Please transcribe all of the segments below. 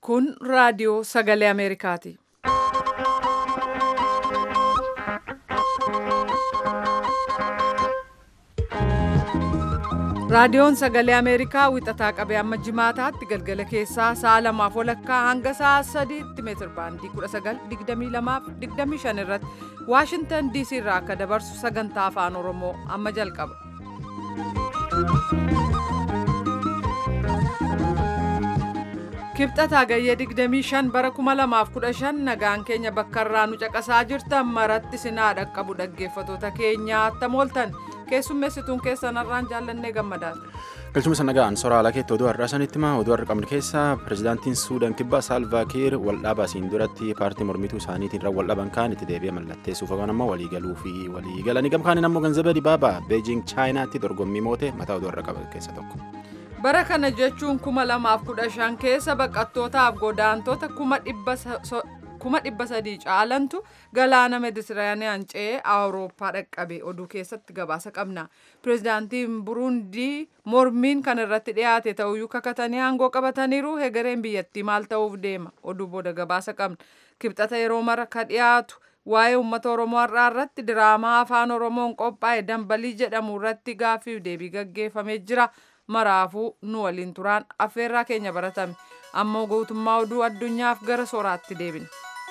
Kun raadiyoo sagalee Ameerikaati. Raadiyoon sagalee Ameerikaa wixataa qabee amma jimaataatti galgala keessaa sa'a lamaaf walakkaa hanga sa'a sadiitti meetir baandii 1922 irratti Waashintan DC irraa akka dabarsu sagantaa afaan Oromoo amma jalqaba. Kibxataa gayyee 25 bara 2015 nagaan keenya bakka irraa nu caqasaa jirtan maratti sinaa dhaqqabu dhaggeeffatoota keenya attam ooltan keessummeessituun keessan har'aan jaallannee gammadaati. Galchuma nagaan soraa alaa keetti oduu har'aa sanitti hima oduu har'a qabnu keessaa pirezidaantiin Suudaan kibbaa Saalvaa Kiir waldhaabaa asiin duratti paartii mormituu isaaniitiin irra waldhaban kaan itti deebi'ee mallatteessuuf yookaan ammoo waliigaluu fi waliigalanii gamkaaniin ammoo ganzabee dibaabaa beejing chaayinaatti dorgommii moote mataa oduu har'a qaban keessaa tokko. Bara kana jechuun kuma lamaaf kudha shan keessa baqattootaaf godaantota kuma dhibba sadii caalantu galaana meditiraaniyaan ce'ee awurooppaa dhaqqabe oduu keessatti gabaasa qabna. Pireezidaantiin Burundii mormiin kan irratti dhiyaate ta'uyyuu kakatanii aangoo qabataniiru hegereen biyyattii maal ta'uuf deema oduu booda gabaasa qabna. Kibxata yeroo mara ka dhiyaatu waa'ee uummata Oromoo har'aa irratti diraamaa afaan Oromoon qophaa'e dambalii jedhamu irratti gaaffiif deebii gaggeeffamee jira. maraafuu nu waliin turaan affeerraa keenya baratame ammoo guutummaa oduu addunyaaf gara sooraatti deebina.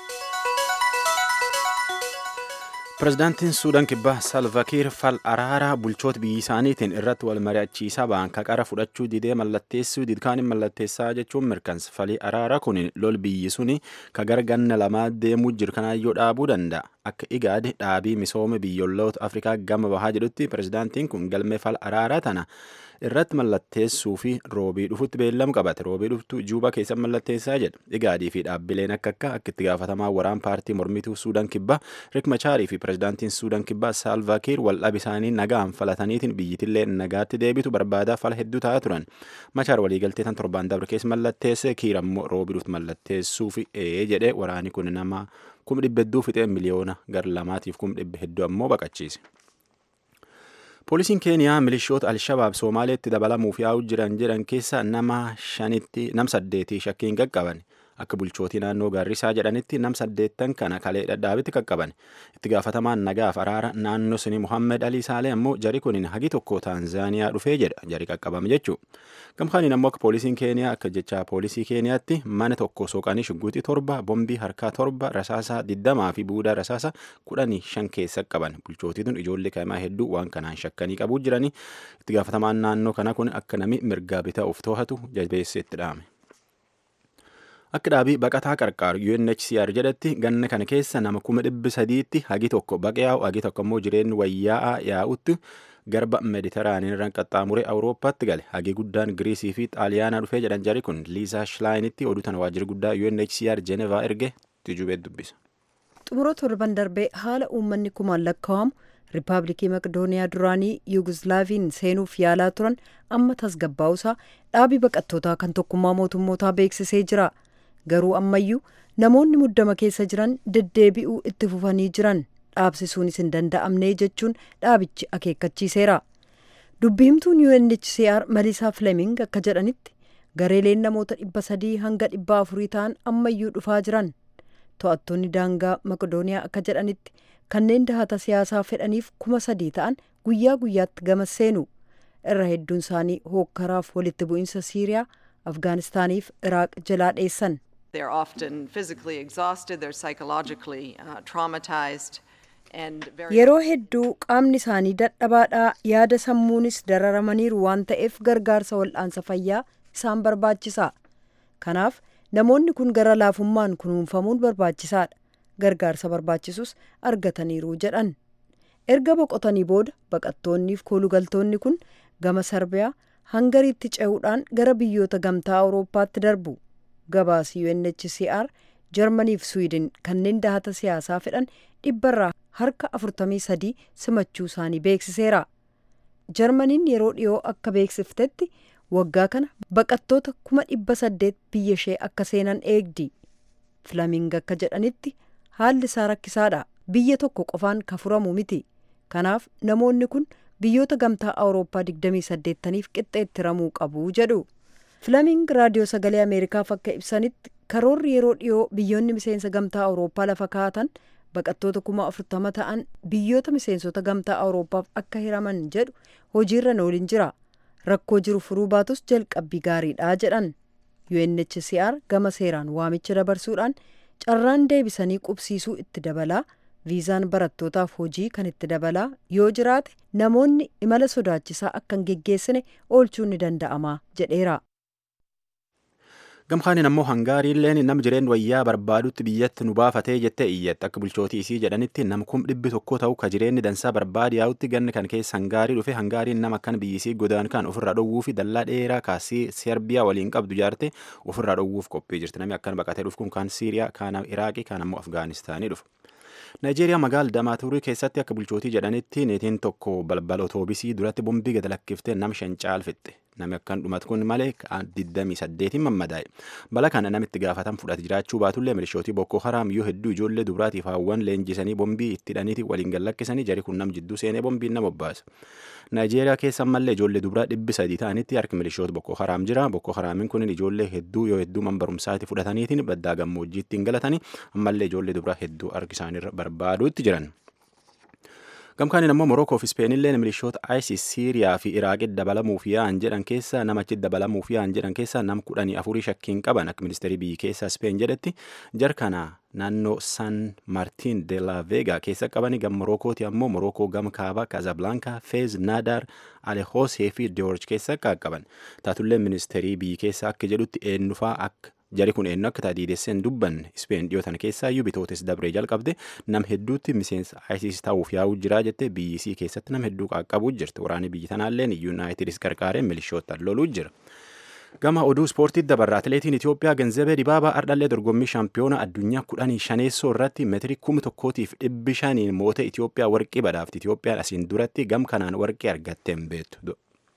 Pireezidaantiin Suudaan kibbaa Salvakiir fal araaraa bulchoota biyya isaaniitiin irratti wal mari'achiisaa ba'an qara fudhachuu didee mallatteessuu didkaaniin mallatteessaa jechuun mirkansa falii araaraa kun lol biyyi suni ka gara ganna lamaa deemuu jiru kanaayyoo dhaabuu danda'a. Akka igaade dhaabii misooma biyyoolota Afrikaa gama bahaa jedhutti pireezidaantiin kun galmee fal araaraa tana irratti mallatteessuu fi roobii dhufutti beellamu qabate roobii dhuftu juuba keessa mallatteessaa jedha igaadii fi dhaabbileen akka akka akka itti gaafatamaa waraan paartii mormituu suudaan kibbaa rik machaarii fi pireezidaantiin suudaan kibbaa saalvaakiir waldhab isaanii nagaan falataniitiin biyyitillee nagaatti deebitu barbaadaa fala hedduu ta'aa turan machaar waliigaltee tan torbaan dabre keessa mallatteesse kiir ammoo roobii dhuftu mallatteessuu fi ee jedhe waraani kun nama kuma dhibba hedduu fixee miliyoona gara lamaatiif kuma dhibba hedduu ammoo baqachiise. Poolisiin Keeniyaa milishoota Alshabaab Somaaleetti dabalamuuf yaa'u jiran jedhan keessa nama shanitti nam saddeetii shakkiin qaqqaban. Akka bulchootii naannoo Gaarrisaa jedhanitti nam saddeettan kana kalee dhadhaabitti qaqqaban. Itti gaafatamaan nagaaf araara naannoo suni Muhammed Alii Saalee ammoo jari kunin hagi tokko Taanzaaniyaa dhufee jedha jari qaqqabame jechuudha. Gamkaaniin ammoo akka poolisiin Keeniyaa akka jecha poolisii Keeniyaatti mana tokko soqanii shugguuxii torba, bombii harkaa torba, rasaasaa digdamaa fi buudaa rasaasaa kudhanii shan keessa qaban. Bulchootituun ijoollee kaa'imaa hedduu waan kanaan shakkanii qabuu jiranii itti gaafatamaan naannoo kana kun akka nami mirgaa bitaa of to'atu jabeessee itti dhaame. Akka dhaabii baqataa qarqaaru UNHCR jedhatti ganna kana keessa nama kuma dhibbi sadiitti hagi tokko baqa yaa'u hagi tokko immoo jireenyi wayyaa'aa yaa'utti garba mediteraaniin irraan qaxxaamuree awurooppaatti gale hagi guddaan giriisii fi xaaliyaanaa dhufee jedhan jari kun liisaa shilaayinitti oduu tana waajjira guddaa UNHCR Jenevaa erge tijubee dubbisa. xumura torban darbee haala uummanni kumaan lakkaa'amu riippaabilikii maqdooniyaa duraanii yuguslaaviin seenuuf yaalaa turan amma tasgabbaa'usaa dhaabii baqattootaa kan tokkummaa mootummootaa beeksisee jira garuu ammayyuu namoonni muddama keessa jiran deddeebi'uu itti fufanii jiran dhaabsisuunis hin danda'amne jechuun dhaabichi akeekkachiiseera dubbihimtuun UNHCR Maliisaa Fleming akka jedhanitti gareeleen namoota dhibba sadii hanga dhibba afurii ta'an ammayyuu dhufaa jiran to'attoonni daangaa maqdooniyaa akka jedhanitti kanneen dahata siyaasaa fedhaniif kuma sadii ta'an guyyaa guyyaatti gama seenu irra hedduun isaanii hookkaraaf walitti bu'iinsa siiriyaa afgaanistaaniif iraaq jalaa dheessan. They're often physically exhausted, they're psychologically uh, traumatized. Yeroo hedduu qaamni isaanii dadhabaadhaa yaada sammuunis dararamaniiru waan ta'eef gargaarsa wal'aansa fayyaa isaan barbaachisa. Kanaaf namoonni kun gara laafummaan kunuunfamuun barbaachisaadha. Gargaarsa barbaachisus argataniiru jedhan. Erga boqotanii booda baqattoonniif koolugaltoonni kun gama Sarbiyaa hangariitti ce'uudhaan gara biyyoota gamtaa Awurooppaatti darbu. Gabaasi UNHCR Jarmaniif Suwiidin kanneen dahata siyaasaa fedhan dhibbarraa harka 43 simachuu isaanii beeksiseera. Jarmaniin yeroo dhiyoo akka beeksiftetti waggaa kana baqattoota kuma dhibba saddeet biyya ishee akka seenan eegdi. Filaming akka jedhanitti haalli isaa rakkisaadha. Biyya tokko qofaan ka furamu miti. Kanaaf namoonni kun biyyoota gamtaa Awurooppaa 28niif qixxeetti ramuu qabu jedhu. Filaming raadiyoo sagalee Ameerikaaf akka ibsanitti karoorri yeroo dhiyoo biyyoonni miseensa gamtaa awurooppaa lafa kaa'atan baqattoota kuma afurtama ta'an biyyoota miseensota gamtaa awurooppaaf akka hiraman jedhu hojiirra oolin jira rakkoo jiru furuu baatus jalqabbii gaariidha jedhan UNHCR gama seeraan waamicha dabarsuudhaan carraan deebisanii qubsiisuu itti dabalaa viizaan barattootaaf hojii kan itti dabalaa yoo jiraate namoonni imala sodaachisaa akka hin geggeessine oolchuun ni danda'ama jedheera. gamkaaniin ammoo hangaariilleen nam jireen wayyaa barbaadutti biyyatti nu baafatee jettee iyyatti akka bulchootii isii jedhanitti nam kum dhibbi tokko ta'u ka jireenyi dansaa barbaade yaa'utti ganni kan keessa hangaarii dhufe hangaariin nama akkan biyyisii godaan kan ofirraa dhowwuu fi dallaa dheeraa kaasii serbiyaa waliin qabdu jaarte ofirraa dhowwuuf qophii jirti namni akkan baqatee dhufu kun kaan siiriyaa kaan iraaqii kaan ammoo afgaanistaanii dhufu. Naayijeeriyaa magaala Damaaturii keessatti akka bulchootii jedhanitti neetiin tokko balbala otoobisii duratti bombii gad lakkiftee nam shan caalfixxe. Nami akkan dhumatu kun malee 28 mammadaa'e. Bala kana namitti gaafatan fudhate jiraachuu baatullee milishootii Boko Haram yoo hedduu ijoollee dubaraatiif hawwan leenjisanii bombii itti hidhaniiti waliin gad lakkisanii jari kun nam jidduu seenee bombiin nama obbaasa. Naayijeeriyaa keessa ammallee ijoollee dubaraa dhibbi sadii ta'anitti harki milishoota Boko Haram jira. Boko Haramiin kun ijoollee hedduu yoo hedduu man barumsaati fudhataniitiin baddaa gammoojjiitti hin galatanii ammallee ijoollee dubaraa hedduu harki isaaniirra barbaaduutti jiran. Gamkaaniin ammoo Morookoo fi Ispeenillee milishoota ISIS Siiriyaa fi Iraaqitti dabalamuuf yaa'an jedhan keessa namachi dabalamuuf yaa'an jedhan keessa nam kudhanii afurii shakkiin qaban akka ministeerii biyyi keessaa Ispeen jedhetti jarkana naannoo San Martin de la Vega keessa qabani gam Morookooti ammoo Morookoo gam kaaba Kazablanka, Fez, Nadar, Alehosee fi George keessa qaqqaban. Taatullee ministeerii biyyi keessaa akka jedhutti eenyufaa akka jari kun eenyu akka taadiidesseen dubbanne ispeen dhiyootan keessaa iyyuu bitootes dabree jalqabde nam hedduutti miseensa ISIS ta'uuf yaa'uu jira jette biyyisii keessatti nam hedduu qaqqabuu jirti waraanni biyyi tanaalleen yuunaayitidis gargaaree milishootaan loluu jira. Gama oduu ispoortii dabarraa atileetiin Itoophiyaa Ganzabee Dibaabaa ardhallee dorgommii shaampiyoona addunyaa kudhanii shaneessoo irratti meetirii kuma tokkootiif dhibbi shaniin moota Itoophiyaa warqii badhaafti. Itoophiyaan asiin duratti gam kanaan warqii argattee hin beektu.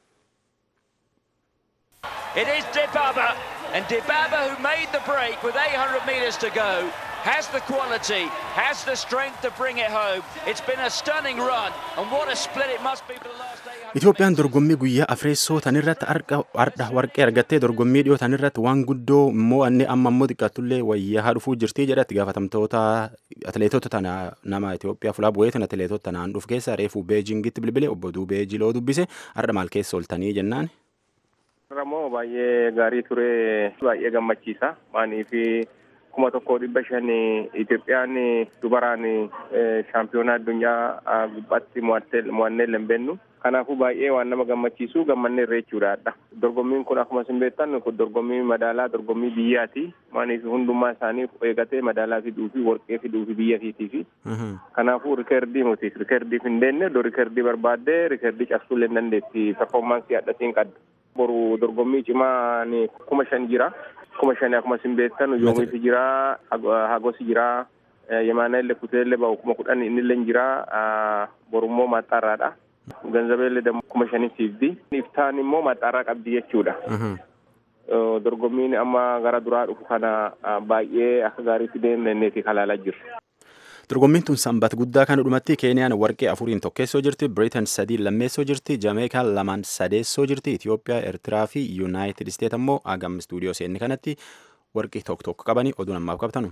It is Dibaba, and Dibaba, who made the break with 800 metres to go, has the quality, has the strength to bring it home. It's been a stunning run, and what a split it must be for the last 800. Itoophiyaan dorgommii guyyaa afreessoo tanirratti ardha warqee argattee dorgommii dhiyoo tanirratti waan guddoo immoo anni amma immoo xiqqaattullee wayyaa dhufuu jirtii jedhatti gaafatamtoota atileetota tana nama Itoophiyaa fulaa bu'eetin atileetota tanaan dhufu keessa reefuu beejingitti bilbile obbo Duubee Jiloo dubbise ardha maal keessa ooltanii jennaan. Ramoo baay'ee gaarii ture baay'ee gammachiisa maanii fi kuma tokko dhibba shan Itoophiyaan dubaraan shaampiyoonaa addunyaa gubbaatti mo'annee lembennu kanaafuu baay'ee waan nama gammachiisu gammannee irra jechuudha. Dorgommiin kun akkuma isin beektan kun dorgommii madaalaa dorgommii biyyaati maaniif hundummaa isaanii eegatee madaalaa fiduu fi warqee fiduu fi biyya fiitiifi. Kanaafuu rikeerdii nuti rikeerdiif hin deenne iddoo rikeerdii barbaaddee rikeerdii cabsuu illee dandeetti performaansii addatiin qadda. boru dorgommii cimaa kuma shan jira kuma shani akkuma isin beektan yoomiif jira hagosi jira yemaana illee kutee illee ba'u kuma kudhan inni illee jira borummoo maxxaarraadha ganzabee illee kuma shanii siifdi iftaan immoo maxxaarraa qabdi jechuudha. dorgommiin amma gara duraa dhufu kana baay'ee akka gaariitti deemneeti kalaalaa jiru. Dorgommiin tun sanbata guddaa kan dhumatti Keeniyaan warqee afuriin tokkeessoo jirti, Biriitan sadii lammeessoo jirti, Jameekaan lamaan sadeessoo jirti, Itoophiyaa, Eertiraa fi Yuunaayitid Isteet ammoo agam istuudiyoo seenni kanatti warqii tokko tokko qabanii oduu namaaf qabtanu.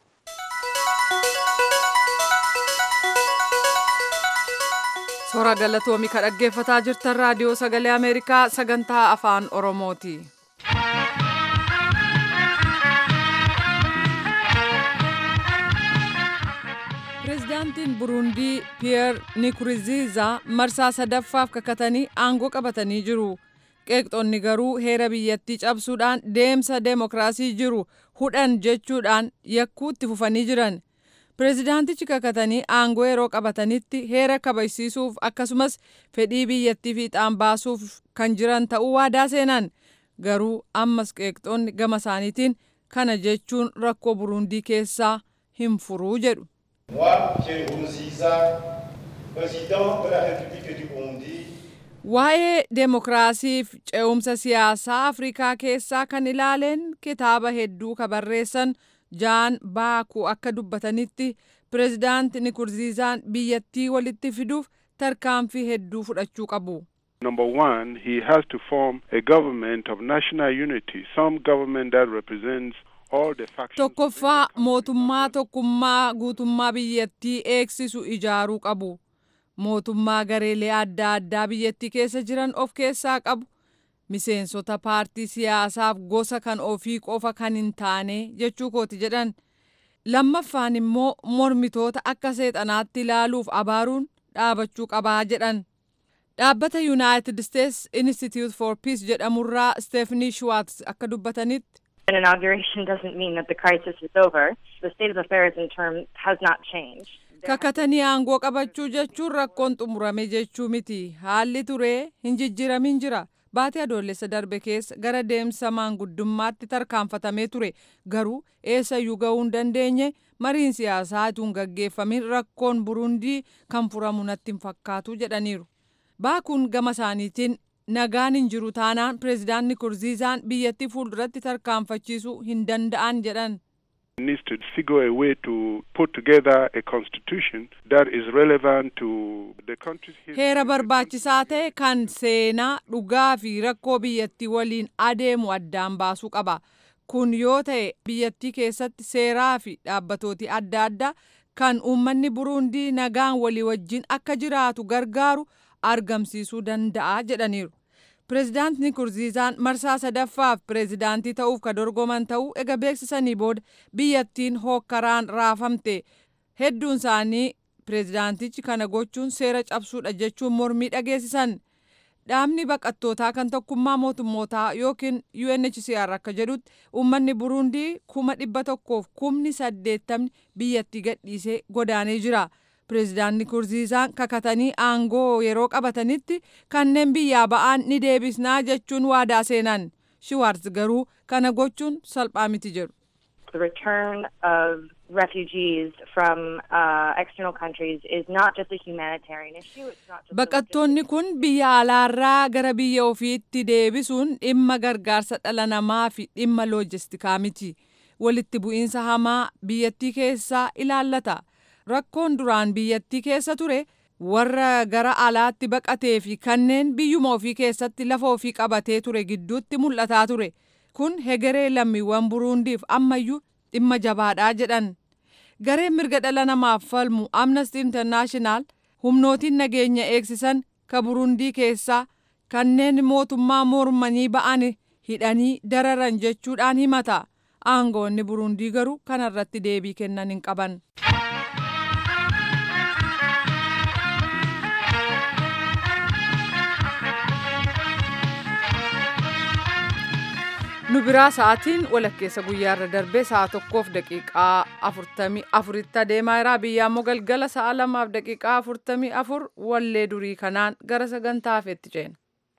Soora galatoomii ka dhaggeeffataa jirtan raadiyoo sagalee Ameerikaa sagantaa afaan Oromooti. Pireezidaantiin Burundii Piyeer Nikuriziizaa marsaa sadaffaaf kakatanii aangoo qabatanii jiru. Qeeqxonni garuu heera biyyattii cabsuudhaan deemsa deemokiraasii jiru hudhan jechuudhaan yakkuutti fufanii jiran. Pireezidaantichi kakatanii aangoo yeroo qabatanitti heera kabajsiisuuf akkasumas fedhii biyyattii fiixaan baasuuf kan jiran ta'uu waadaa seenan. Garuu ammas qeeqxonni gama isaaniitiin kana jechuun rakkoo Burundii keessaa hin furuu jedhu. Moi, Pierre Nkurunziza, président de la République du Burundi, Waa'ee deemokiraasiif ce'umsa siyaasaa Afrikaa keessaa kan ilaaleen kitaaba hedduu ka barreessan Jaan Baakuu akka dubbatanitti pireezidaanti Nikurziizaan biyyattii walitti fiduuf tarkaanfii hedduu fudhachuu qabu. Number one, he has to form a government of national unity, some government that represents all the factions. Tokkoffaa mootummaa tokkummaa guutummaa biyyattii eegsisu ijaaruu qabu. Mootummaa gareelee adda addaa biyyattii keessa jiran of keessaa qabu. Miseensota paartii siyaasaaf gosa kan ofii qofa kan hin taane jechuu kooti jedhan. Lammaffaan immoo mormitoota akka seexanaatti ilaaluuf abaaruun dhaabachuu qabaa jedhan. Dhaabbata United States Institute for Peace jedhamurraa Stephanie Schwartz akka dubbatanitti. An inauguration doesn't mean that the crisis is over. The state of affairs in term has not changed. Kakatanii aangoo qabachuu jechuun rakkoon xumurame jechuu miti. Haalli turee hin jijjiramin jira. Baatii adoolessa darbe keessa gara deemsa maanguddummaatti tarkaanfatamee ture. Garuu eessayyuu ga'uu hin dandeenye mariin siyaasaa utuu hin gaggeeffamin rakkoon Burundii kan furamu natti hin fakkaatu jedhaniiru. Baakuun gama isaaniitiin nagaan hin jiru taanaan pireezidaanti Kurziizaan biyyattii fuulduratti tarkaanfachiisuu hin danda'an jedhan. needs to figure a way to put together a constitution that is relevant to the country's history. Heera barbaachisaa ta'e kan seenaa dhugaa fi rakkoo biyyattii waliin adeemu addaan baasuu qaba. Kun yoo ta'e biyyattii keessatti seeraa fi dhaabbatooti adda addaa kan uummanni Burundii nagaan walii wajjin akka jiraatu gargaaru argamsiisuu danda'a jedhaniiru. Pireezidaantni Kurziizaan marsaa sadaffaaf pireezidaantii ta'uuf ka dorgoman ta'uu ega beeksisanii booda biyyattiin hookkaraan raafamte hedduun isaanii pireezidaantichi kana gochuun seera cabsuudha jechuun mormii dhageessisan. Dhaabni baqattootaa kan tokkummaa mootummootaa yookiin UNHCR akka jedhutti uummanni Burundii kuma dhibba tokkoof kumni saddeettamni biyyattii gadhiisee godaanee jira. Pireezidaanti Kurziizaan kakatanii aangoo yeroo qabatanitti kanneen biyyaa ba'an ni deebisnaa jechuun waadaa seenan. Shiwaarz garuu kana gochuun salphaa miti jedhu. The return of refugees from uh, external countries is not just a humanitarian issue. It's not just a Baqattoonni kun biyya alaarraa gara biyya ofiitti deebisuun dhimma gargaarsa dhala namaa fi dhimma loojistikaa miti. Walitti bu'iinsa hamaa biyyattii keessaa ilaallata. Rakkoon duraan biyyattii keessa ture warra gara alaatti baqatee fi kanneen biyyuma ofii keessatti lafa ofii qabatee ture gidduutti mul'ataa ture. Kun hegeree lammiiwwan Buruundiif ammayyuu dhimma jabaadhaa jedhan. Gareen mirga dhala namaaf falmu Amnesty International humnootiin nageenya eegsisan ka Burundii keessaa kanneen mootummaa mormanii ba'an hidhanii dararan jechuudhaan himata. Aangoonni Burundii garuu kanarratti deebii kennan hin qaban. nu biraa sa'aatiin walakkeessa guyyaarra darbee sa'a tokkoof daqiiqaa afurtamii afuritti adeemaa jira biyya ammoo galgala sa'a lamaaf daqiiqaa afurtamii afur wallee durii kanaan gara sagantaa hafeetti ceena.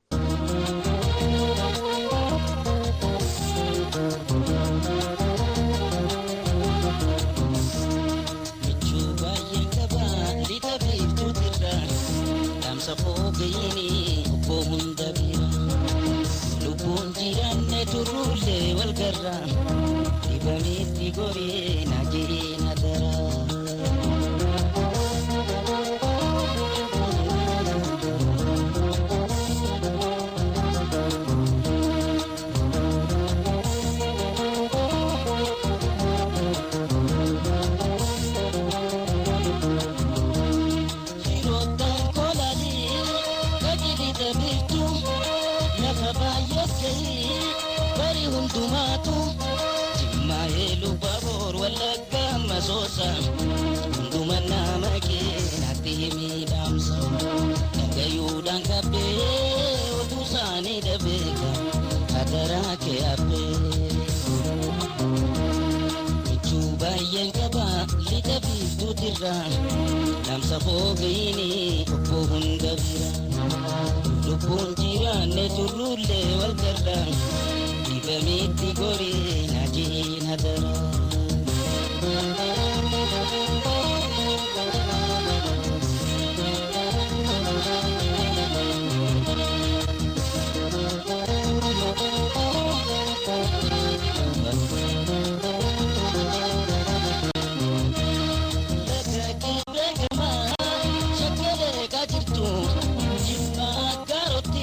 turruulee wal garra dibameetti goree na jee na dara. hundumaatu jimmaa'ee lubbaboor wallagga masoosa hunduma nama keenatti miidhamsa dhagayuudhaan qabbee otuu isaanii dhabeeka hadaraa kee habbee michuu baay'een qaba lixa biiftuutirra dhamsa fooqiini obbo hunda bira lubbuun jiraanne turruullee wal garra dibamitti gorii na jiina dara.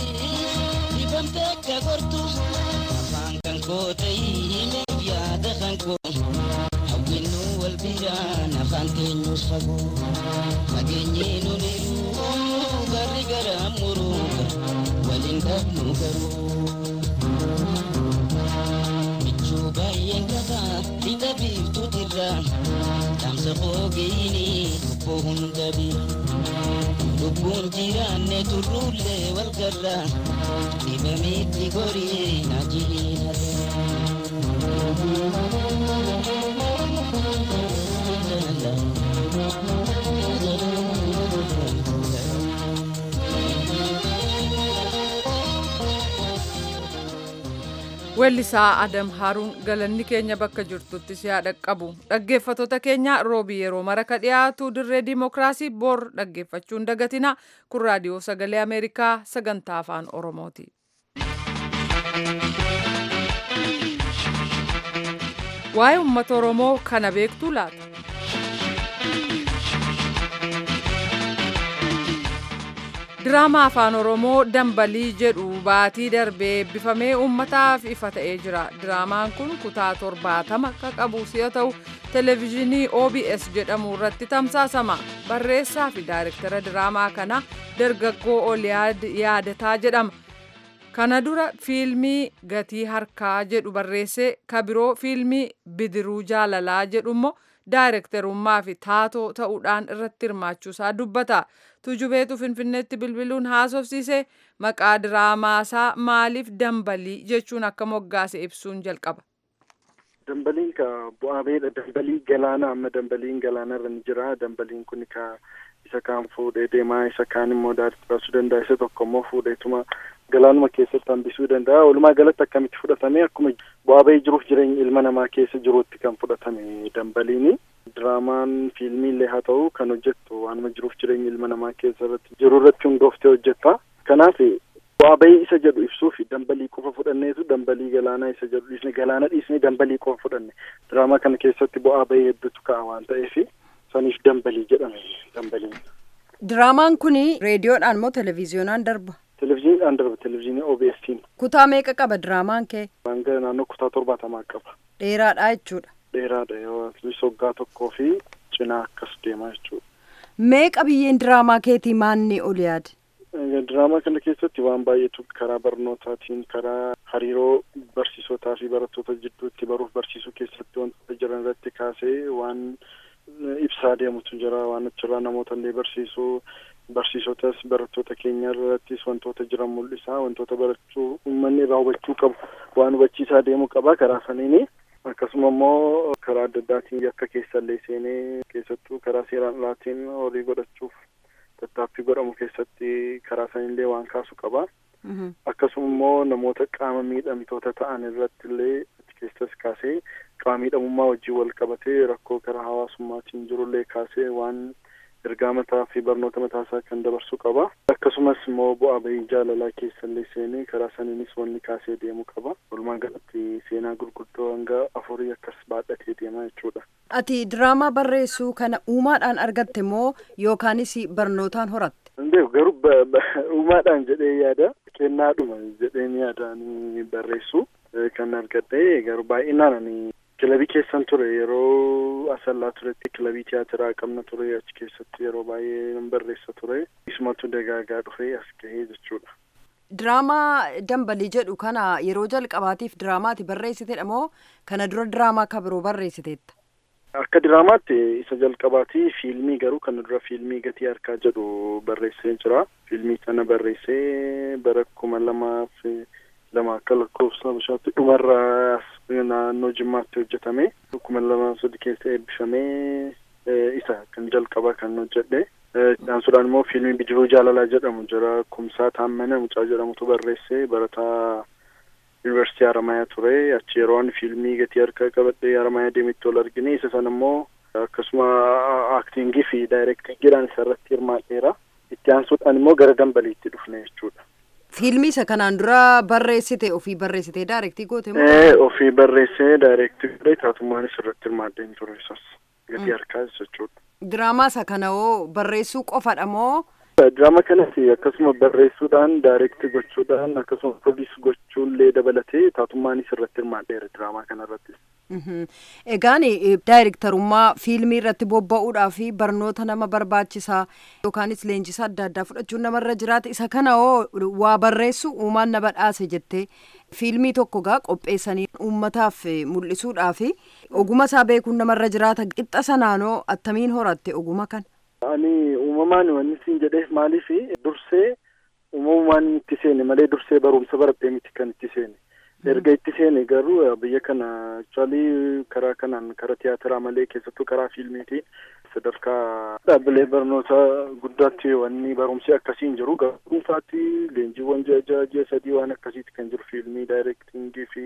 Afaan kan koo ta'ee yaada kan garaan koo hawwinnu wal biraan afaan keenyus fagoo fageenyee nuniru garri garaan muruu waliin dhabnu garuu michuu baay'een qabaa lixa biiftuutirra dhaamsa fogeeyini lubbuu hunda bira lubbuun jiraanne turruullee wal garra dhibamitti gorii na Weellisaa Adam Haruun galanni keenya bakka jirtutti si haa dhaqqabu. Dhaggeeffattoota keenya roobii yeroo mara ka dhiyaatu dirree dimookiraasii bor dhaggeeffachuun dagatina. Kun raadiyoo sagalee Ameerikaa sagantaa afaan Oromooti. Waa'ee uummata Oromoo kana beektuu laata? Diraamaa afaan Oromoo dambalii jedhu baatii darbee eebbifamee uummataaf ifa ta'ee jira. Diraamaan kun kutaa torbaatama ka qabu yoo ta'u, televezyiinii OBS jedhamu irratti tamsaasama. Barreessaa fi daayirektara diraamaa kana dargaggoo Oliyaad Yaadataa jedhama. Kana dura fiilmii Gatii Harkaa jedhu barreessee ka biroo fiilmii Bidiruu Jaalalaa jedhu immoo daayirektarummaa fi taatoo ta'uudhaan irratti hirmaachuusaa dubbata. Tujubeetu Finfinneetti bilbiluun haasofsiise maqaa diraamaasaa maaliif dambalii jechuun akka moggaase ibsuun jalqaba. Dambaliin ka bu'aa beedha. Dambalii galaana amma dambaliin galaana irra ni jira. Dambaliin kun ka isa kaan fuudhee deemaa isa kaan immoo daadhiitti baasuu danda'a. Isa tokko immoo fuudheetuma galaanuma keessatti hambisuu danda'a. Walumaa galatti akkamitti fudhatame akkuma bu'aa bahii jiruuf jireenya ilma namaa keessa jiruutti kan fudhatame dambaliini. Diraamaan fiilmii illee haa ta'u kan hojjettu waanuma jiruuf jireenya ilma namaa keessa irratti jiru irratti hundooftee hojjetta. Kanaaf bu'aa bahii isa jedhu ibsuuf dambalii qofa fudhanneetu dambalii galaanaa isa jedhu dhiisne galaana dhiisne dambalii qofa fudhanne. Diraamaa kana keessatti bu'aa bahii hedduutu ka'a waan ta'eef saniif dambalii jedhame dambaliin. Diraamaan kun reediyoodhaan moo televezyiyoonaan darba? Televezyiiniidhaan darba televezyiinii OBS'n. Kutaa meeqa qaba diraamaan kee? Hanga naannoo kutaa torbaatamaa qaba. Dheeraadha jechuudha. Dheeraadha yoo waggaa tokkoo fi cinaa akkas deemaa jechuudha. Meeqa biyyeen diraamaa keetii maanni ol yaade? Diraamaa kana keessatti waan baay'eetu karaa barnootaatiin karaa hariiroo barsiisotaa fi barattoota jidduutti baruuf barsiisuu keessatti wantoota jiran irratti kaasee waan ibsaa deemutu jira waan achirraa namoota illee barsiisuu barsiisotas barattoota keenya irrattis wantoota jiran mul'isaa wantoota barachuu uummanni irraa hubachuu qabu waan hubachiisaa deemuu qaba karaa saniini akkasuma immoo karaa adda addaatiin yakka keessallee seenee keessattuu karaa seeraan alaatiin horii godhachuuf tattaaffii godhamu keessatti karaa sanillee waan kaasu qaba. Akkasuma immoo namoota qaama miidhamtoota ta'an irratti illee achi keessas kaasee qaama miidhamummaa wajjin wal qabatee rakkoo karaa hawaasummaatiin jirullee kaasee waan ergaa mataa fi barnoota mataasaa kan dabarsuu qaba. Akkasumas immoo bu'aa bahii jaalalaa keessallee seenee karaa saniinis wanni kaasee deemuu qaba. Walumaa galatti seenaa gurguddoo hanga afurii akkas baadhatee deemaa jechuudha. Ati diraamaa barreessuu kana uumaadhaan argatte moo yookaanis barnootaan horatte? Hundee garuu uumaadhaan jedhee yaada kennaadhuma jedheen yaadaan barreessu kan argadhe garuu baay'inaan ani kilabii keessan ture yeroo asallaa turetti kilabii tiyaatiraa qabna ture achi keessatti yeroo baay'ee nan barreessa ture isumatu dagaagaa dhufee as gahee jechuudha. Diraamaa dambalii jedhu kana yeroo jalqabaatiif diraamaati barreessitedha moo kana dura diraamaa akka biroo barreessiteetta? Akka diraamaatti isa jalqabaatii fiilmii garuu kana dura fiilmii gatii harkaa jedhu barreessee jira. Fiilmii sana barreessee bara kuma lamaaf lama akka lakkoofsa bishaatti dhumarraa naannoo jimmaatti hojjetame kuma lama sadi keessa eebbifamee isa kan jalqaba kan hojjedhe. Dhaansuudhaan immoo fiilmii bidiruu jaalalaa jedhamu jira kumsaa taammana mucaa jedhamutu barreessee barataa yuunivarsiitii Haramayaa ture achi yeroo ani fiilmii gatii harkaa qabadhee Haramayaa deemetti ol argine isa sana immoo akkasuma aaktingii fi daayirektingiidhaan isa irratti hirmaadheera itti aansuudhaan immoo gara dambaliitti dhufne jechuudha. Fiilmii isa kanaan dura barreessite ofii barreessitee daayirektii goote moo? Ee ofii barreessee daayirektii godhee taatumaanis irratti hirmaadheen ture isas gatii harkaa jechuudha. Diraamaa isa kana hoo barreessuu qofadha moo? Diraama kanatti akkasuma barreessuudhaan daayirektii gochuudhaan akkasuma produus gochuullee dabalatee taatumaanis irratti hirmaadheera diraamaa kana irrattis. Egaan daayirektarummaa fiilmii irratti bobba'uudhaa fi barnoota nama barbaachisaa yookaanis leenjisa adda addaa fudhachuun namarra jiraata isa kana hoo waa barreessu uumaan na badhaase jettee fiilmii tokko gaa qopheessanii uummataaf mul'isuudhaa fi oguma isaa beekuun namarra jiraata qixxa sanaanoo attamiin horatte oguma kan. Ani uumamaan wanni siin jedheef maaliif dursee uumamumaan itti seene malee dursee barumsa baradhee miti kan itti seene. erga itti seene garuu biyya kana actually karaa kanaan karaa tiyaatiraa malee keessattuu karaa fiilmiitiin sadarkaa dhaabbilee barnoota guddaatti wanni barumsi akkasiin jiru garuu dhuunfaatti leenjiiwwan ji'a ja'a ji'a sadii waan akkasiiti kan jiru fiilmii daayirektingii fi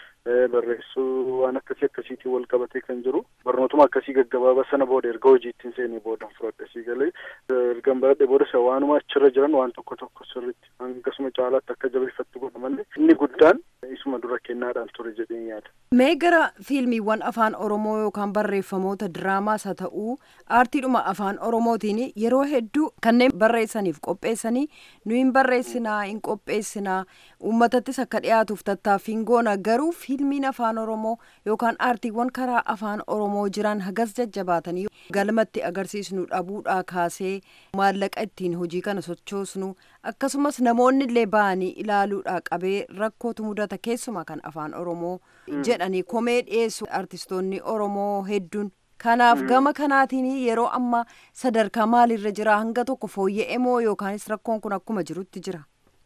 barreessuu waan akkasii akkasiitiin wal qabatee kan jiru barnootuma akkasii gaggabaabaa sana booda erga hojiittiin seenee booda fudhadhe sii galee ergan baradhe booda isa waanuma achirra jiran waan tokko tokko sirritti hangasuma caalaatti akka jabeeffattu godha malee inni guddaan isuma dura kennaadhaan ture jedheen yaada. Mee gara fiilmiiwwan afaan Oromoo yookaan barreeffamoota diraamaas haa ta'uu aartiidhuma afaan Oromootiin yeroo hedduu kanneen barreessaniif qopheessanii nu hin barreessinaa hin qopheessinaa uummatattis akka dhiyaatuuf tattaaffiin goona garuu fiilmiin afaan Oromoo yookaan aartiiwwan karaa afaan Oromoo jiran hagas jajjabaatanii galmatti agarsiisnu dhabuudhaa kaasee maallaqa ittiin hojii kana sochoosnu akkasumas namoonni illee ba'anii ilaaluudhaa qabee rakkootu mudata keessumaa kan afaan Oromoo jedhanii komee dhiyeessu artistoonni Oromoo hedduun. Kanaaf gama kanaatiin yeroo ammaa sadarkaa maalirra jira hanga tokko fooyya'e moo yookaanis rakkoon kun akkuma jirutti jira.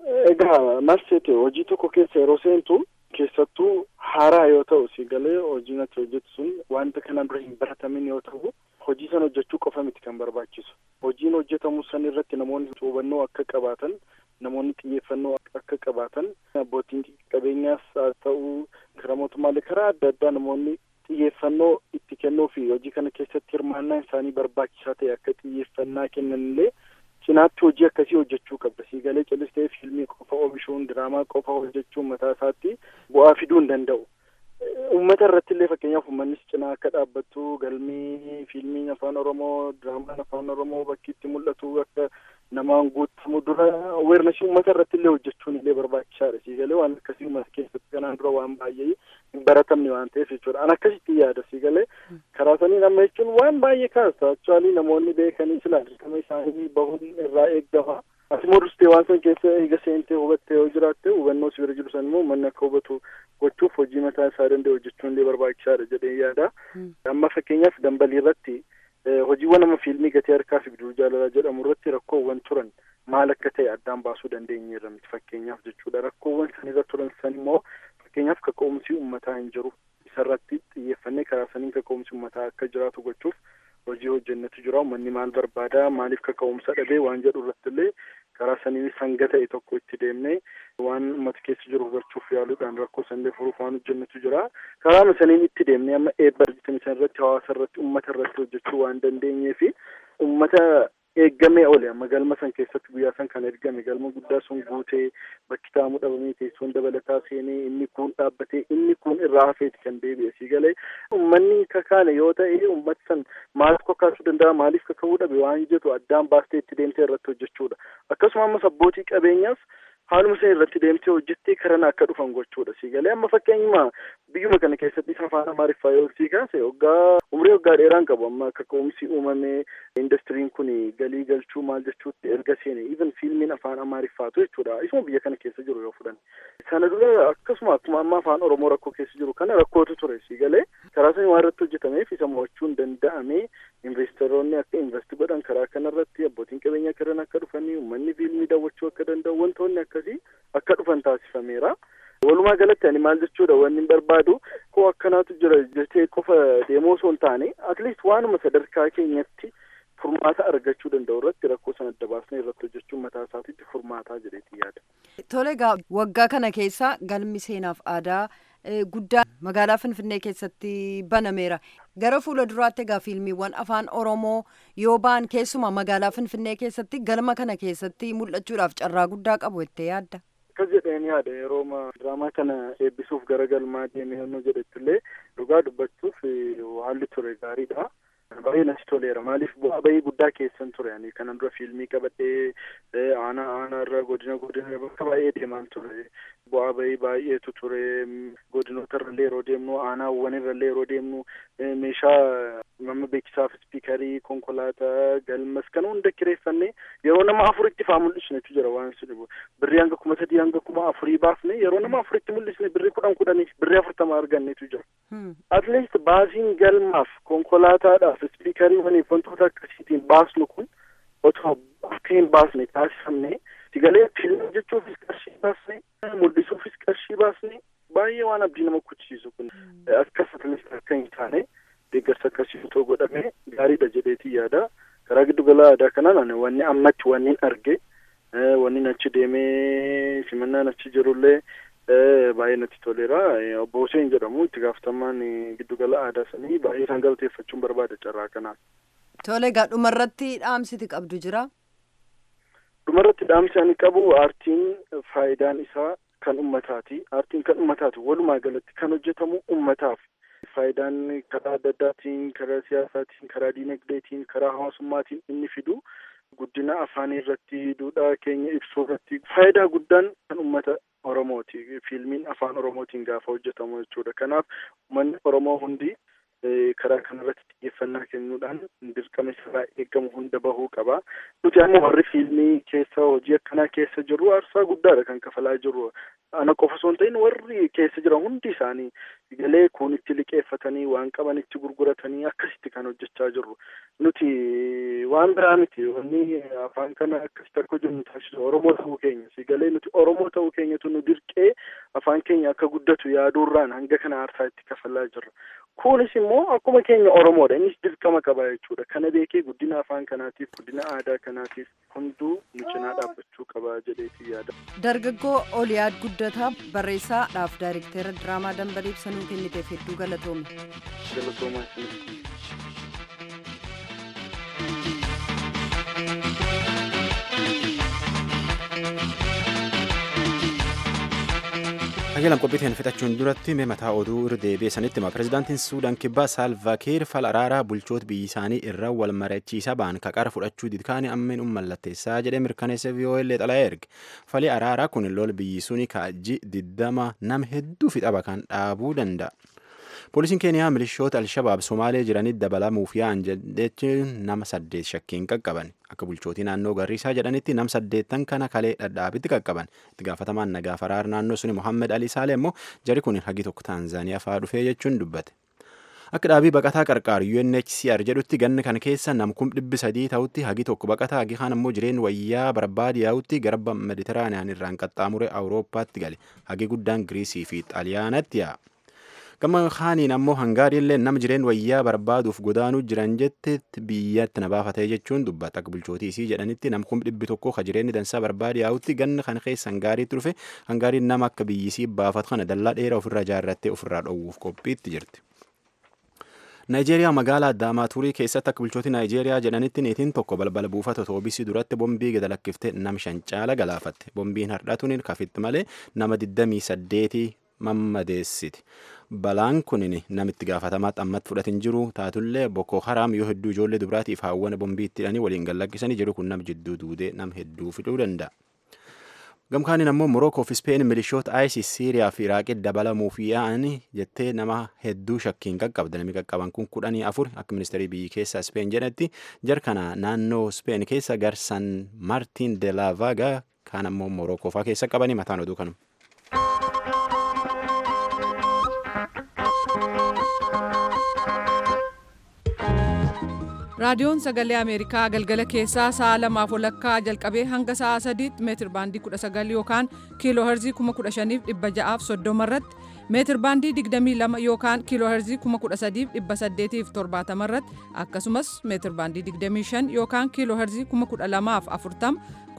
Egaa marseete hojii tokko keessa yeroo seentu keessattuu haaraa yoo ta'u si galee hojiin ati hojjetu sun wanta kana dura hin baratamin yoo ta'u hojii sana hojjechuu qofa miti kan barbaachisu hojiin hojjetamu san irratti namoonni hubannoo akka qabaatan namoonni xiyyeeffannoo akka qabaatan abbootiin qabeenyaas haa ta'u karaa mootummaalee karaa adda addaa namoonni xiyyeeffannoo itti kennuu fi hojii kana keessatti hirmaannaan isaanii barbaachisaa ta'e akka xiyyeeffannaa kennanillee cinaatti hojii akkasii hojjechuu qabda sii galee callistee fiilmii qofa oomishuun diraamaa qofa hojjechuun mataa isaatti bu'aa fiduu hin danda'u. Uummata irratti illee fakkeenyaaf uummannis cinaa akka dhaabbattu galmii fiilmiin afaan Oromoo diraamaan afaan Oromoo bakki itti mul'atu akka namaan guutamu dura aweernasii uummata irratti illee hojjechuun illee barbaachisaadha sii galee waan akkasii uummata keessatti kanaan dura waan baay'ee hin baratamne waan ta'eef jechuudha an akkasitti yaada sii galee karaa saniin amma jechuun waan baay'ee kaasa actually namoonni beekanii sila dirqama isaanii bahuun irraa eeggama ati immoo dursitee waan san keessa eega seentee hubattee yoo jiraatte hubannoo si bira jiru san immoo manni akka hubatu gochuuf hojii mataa isaa danda'e hojjechuun illee barbaachisaadha jedhee yaada amma fakkeenyaaf dambalii irratti hojiiwwan amma fiilmii gatii harkaa fi bidiruu jaalalaa jedhamu irratti rakkoowwan turan maal akka ta'e addaan baasuu dandeenyeerra miti fakkeenyaaf jechuudha rakkoowwan san irra turan san immoo fakkeenyaaf kaka'umsi uummataa hin jiru isarratti xiyyeeffannee karaa saniin kaka'umsi uummataa akka jiraatu gochuuf hojii hojjennetu jira uummanni maal barbaada maaliif kaka'umsa dhabee waan jedhu irratti illee karaa saniin hanga ta'e tokko itti deemnee waan uummata keessa jiru hubachuuf yaaluudhaan rakkoo sanillee furuuf waan hojjennetu jira karaa saniin itti deemnee amma eebba hojjetame san irratti hawaasa irratti uummata irratti hojjechuu waan dandeenyee fi uummata eeggamee ole amma galma san keessatti guyyaa san kan ergame galma guddaa sun guutee bakki taa'amuu dhabamee teessoon dabalataa seenee inni kun dhaabbatee inni kun irraa hafeeti kan deebi'e sii galee uummanni kakaane yoo ta'e uummati san maaliif kakaasuu danda'a maaliif kaka'uu dhabe waan jedhu addaan baastee itti deemtee irratti hojjechuudha akkasuma ammas abbootii qabeenyaas haaluma san irratti deemtee hojjettee karan akka dhufan gochuudha sii galee amma fakkeenyuma biyyuma kana keessatti isa afaan amaariffaa yoo sii kaase waggaa umrii waggaa dheeraan qabu amma akka ka'umsi uumamee indastiriin kun galii galchuu maal jechuutti erga seene even fiilmiin afaan amaariffaatu jechuudha isuma biyya kana keessa jiru yoo fudhan sana dura akkasuma akkuma amma afaan oromoo rakkoo keessa jiru kana rakkootu ture sii galee karaa sanii waan irratti hojjetameef isa mo'achuun danda'ame investoroonni akka investi godhan karaa kanarratti abbootiin qabeenyaa karan akka dhufanii uummanni fiilmii daawwachuu akka danda'u wantoonni akkasii akka dhufan taasifameera. Walumaa galatti ani maal jechuudha wanni barbaadu koo akkanaatu jira jettee qofa deemoo osoo hin taane atleast waanuma sadarkaa keenyatti furmaata argachuu danda'u irratti rakkoo sana adda baasnee irratti hojjechuun mataa isaatiitti furmaataa jedheeti yaada. Tole egaa waggaa kana keessa galmi seenaaf aadaa guddaa magaalaa Finfinnee keessatti banameera. Gara fuula duraatti egaa fiilmiiwwan afaan Oromoo yoo ba'an keessumaa magaalaa Finfinnee keessatti galma kana keessatti mul'achuudhaaf carraa guddaa qabu jettee yaadda. Akkas jedheen yaada yeroo diraamaa kana eebbisuuf gara galmaa deemee yemmuu jedhettillee dhugaa dubbachuuf haalli ture gaariidha. baay'ee natti toleera maaliif bu'aa bahii guddaa keessan ture ani kanan dura fiilmii qabadhee aanaa aanaa irra irraa godina godina bakka baay'ee deemaan ture bu'aa bahii baay'eetu ture godinoota irrallee yeroo deemnu aanaawwan irrallee yeroo deemnu meeshaa nama beeksisaaf ispiikarii konkolaataa galmas kan hunda kireeffannee yeroo nama afuritti faa mul'isnetu jira waan sun birrii hanga kuma sadii hanga kuma afurii baafne yeroo nama afuritti mul'isne birrii kudhan kudhanii birrii afurtama argannetu jira. at least baasiin galmaaf konkolaataadhaaf ispiikarii waliif wantoota akkasiitiin baasnu kun otoo akka hin baasne taasifamne sigalee filma jechuufis qarshii baasne mul'isuufis qarshii baasne baay'ee waan abdii nama kuchisiisu kun akkas at least akka hin taane deeggarsa akkasii otoo godhame gaariidha jedheetii yaada karaa giddu gala aadaa kanaan wanni ammatti wanni arge wanni achi deemee simannaan achi jirullee baay'ee natti toleera obbo Hussein jedhamu itti gaafatamaan giddugala aadaa sanii baay'ee isaan galateeffachuun barbaada carraa kanaan. Tole egaa dhumarratti dhaamsiti qabdu jira. Dhumarratti dhaamsi ani qabu aartiin faayidaan isaa kan ummataati. Aartiin kan ummataati walumaa galatti kan hojjetamu ummataaf. Faayidaan karaa adda addaatiin, karaa siyaasaatiin, karaa diinagdeetiin, karaa hawaasummaatiin inni fidu guddina afaanii irratti, duudhaa keenya ibsuu irratti faayidaa guddaan kan ummata Oromooti. Fiilmiin afaan Oromootiin gaafa hojjetamu jechuudha. Kanaaf uummanni Oromoo hundi karaa kanarratti xiyyeeffannaa kennuudhaan dirqama isaa eegamu hunda bahuu qaba. Nuti amma warri fiilmii keessa hojii akkanaa keessa jirru aarsaa guddaadha kan kafalaa jirru. Ana qofa osoo hin ta'in warri keessa jiran hundi isaanii galee kun itti liqeeffatanii waan qaban itti gurguratanii akkasitti kan hojjechaa jirru. Nuti waan biraa miti wanni afaan kana akkasitti akka hojjennu taasisu Oromoo ta'uu keenya. Sigalee nuti Oromoo ta'uu keenyatu nu dirqee afaan keenya akka guddatu yaaduurraan hanga kana aarsaa itti kafalaa jirra. Kunis immoo akkuma keenya Oromoodha. Innis dirqama qaba jechuudha. Kana beekee guddina afaan kanaatiif guddina aadaa kanaatiif hunduu nu cinaa dhaabbachuu qaba jedheetii yaada. Dargaggoo Oliyaad Guddataa barreessaadhaaf daayirektera diraamaa dambalii ibsanuu kenniteef hedduu galatoome. Galatoomaa isinis. Qajeelam qophiitiin fixachuun duratti mee mataa oduu irra deebi'e sanitti hima. Pireezidaantiin Suudaan kibbaa Saalvaakiir fal araaraa bulchoota biyya isaanii irra wal mari'achiisaa ba'an qaqara fudhachuu didkaanii ammeen mallatteessaa jedhee mirkaneessa VOA xalaa erge. Fali araaraa kun lol biyyi suni kaajji diddama nama hedduu fixaba kan dhaabuu danda'a. Poolisiin Keeniyaa milishoota Alshabaab Somaalee jiranitti dabalamuuf yaa'an jechuun nama saddeet shakkiin qaqqaban. Akka bulchootii naannoo Garriisaa jedhanitti nam saddeettan kana kalee dhadhaabitti qaqqaban. Itti gaafatamaan nagaa faraar naannoo suni Mohammed Ali Saale immoo jari kun hagi tokko Taanzaaniyaa fa'aa dhufee jechuun dubbate. Akka dhaabii baqataa qarqaaru UNHCR jedhutti ganna kana keessa nam kum dhibbi sadii ta'utti hagi tokko baqataa hagi kaan immoo jireen wayyaa barbaade yaa'utti garba Meditiraaniyaan irraan qaxxaamure Awurooppaatti gale. Hagi guddaan Giriisii fi Xaaliyaanatti yaa'a. gama kaaniin ammoo hangaariillee nama jireen wayyaa barbaaduuf godaanuu jiran jettetti biyyatti na baafatee jechuun dubbata akka bulchootii isii jedhanitti nam kum dhibbi tokko ka jireenyi dansaa barbaade yaa'utti ganna kana keessa hangaariitti dhufe hangaariin nama akka biyyisii baafatu kana dallaa dheeraa ofirra ijaarrattee ofirraa dhowwuuf qophiitti jirti. Naayijeeriyaa magaalaa Daamaaturii keessatti akka bulchootii Naayijeeriyaa jedhanitti niitiin tokko balbala buufata toobisii duratti bombii gada lakkiftee nama shan caala galaafatte. Bombiin hardhatuun kafitti malee nama 28 mammadeessiti. Balaan kun namitti gaafatamaa xammatti fudhatin jiru taatullee Boko Haram yoo hedduu ijoollee dubaraatiif haawwana bombii itti hidhanii waliin gallakkisanii jiru kun nam jidduu duudee nam hedduu fiduu danda'a. Gamkaaniin ammoo Morokoo fi Speen milishoota ISIS Siiriyaa fi Iraaqitti dabalamuuf yaa'anii jettee nama hedduu shakkiin qaqqabda. Namni qaqqaban kun kudhanii afur akka ministeerii biyyi keessaa Speen jedhetti jarkana naannoo Speen keessa garsan Martin de la Vaga kaan ammoo Morokoo fa'aa keessa qabanii mataan oduu kanuma. raadiyoon sagalee ameerikaa galgala keessaa sa'a lamaaf walakkaa jalqabee hanga sa'a sadiitti meetir baandii 19 yookaan kiiloo herzii 15630 irratti meetir baandii 22 yookaan kiiloo herzii 13870 irratti akkasumas meetir baandii 25 yookaan kiiloo herzii 12040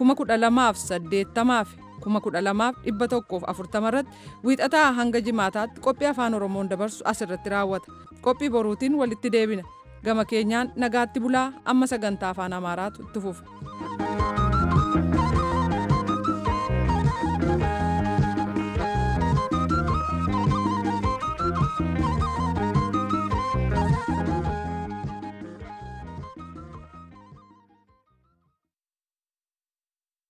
12080 12140 irratti wiixataa hanga jimaataatti qophii afaan oromoon dabarsu asirratti raawwata qophii boruutiin walitti deebina. gama keenyaan nagaatti bulaa amma sagantaa afaan amaaraatu itti fufa.